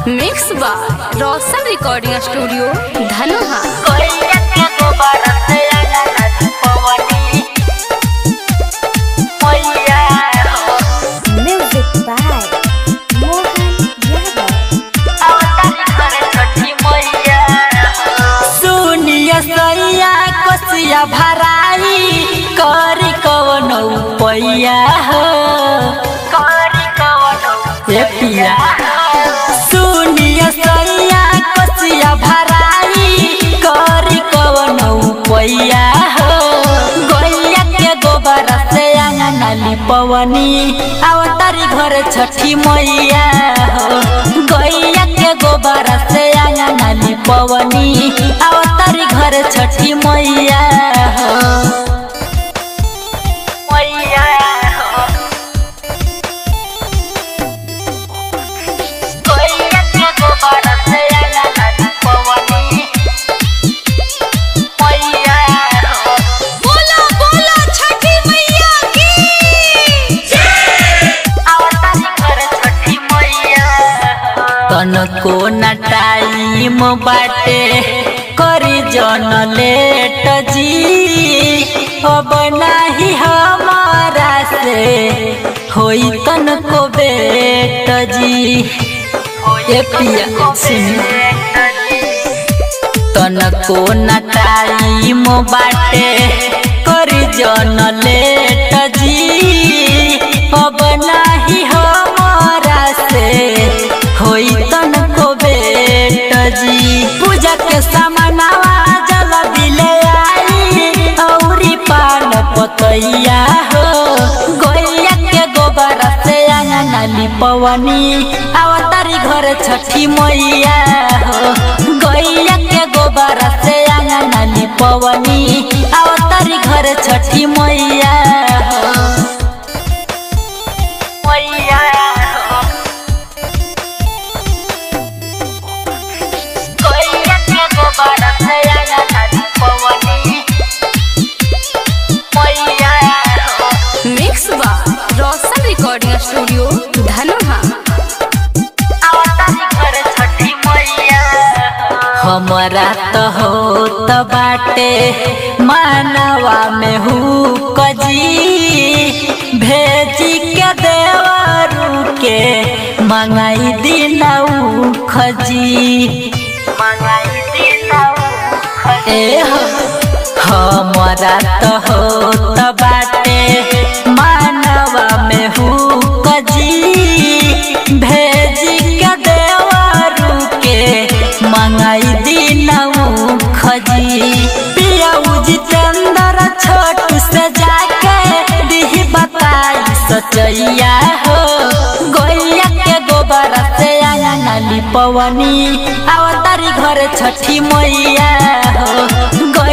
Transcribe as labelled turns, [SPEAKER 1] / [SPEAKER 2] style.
[SPEAKER 1] Mix by Roshan recording studio Dhanuha
[SPEAKER 2] Music by Mohan Yadav.
[SPEAKER 3] सुनिय सैया कोसिया भराई करी कवन पैया हो ए पिया सुनिय सैया कोसिया भराई करी कवन पैया हो गैया के गोबर से अंगना लिपवनी अवतारी घर छठी मैया हो गैया के गोबर से अंगना लिपवनी अवतारी घर छठी मैया हो मैया हो गैया के गोबर से अंगना लिपवनी मैया हो
[SPEAKER 1] बोला बोला छठी मैया की
[SPEAKER 3] तनको न टाइम बाटे करी जन लेट जी अब नाही हमारा से होई तनको बेट जी ए पिया सुनी तनको न टाइम बाटे करी जन लेट जी अब नाही हमारा से होई तनको बेट जी पूजा के सामनावा जल दिले आई औरी पान पतैया हो गैया के गोबर से अंगना लिपवनी अवतारी घर छठी मैया हो गैया के गोबर से अंगना लिपवनी अवतारी घर छठी मैया हो मैया हो गैया के गोबर से अंगना लिपवनी मैया हो
[SPEAKER 1] mix by Roshan recording studio Dhanuha
[SPEAKER 3] हमरा त हो त बाटे मानवा में हु कजी भेजी के देवरू के मंगाई दिनऊ खजी मंगाई दिनऊ ए हो हमरा त हो त बाटे मानवा में हु कजी भेजी के देवरू के मंगाई दिनऊ खजी पियाऊ जितेंद्र छोटू से जाके दिही बताई सचैया हो गैया के गोबर से अंगना लिपवनी अवतारी घर छठी मैया हो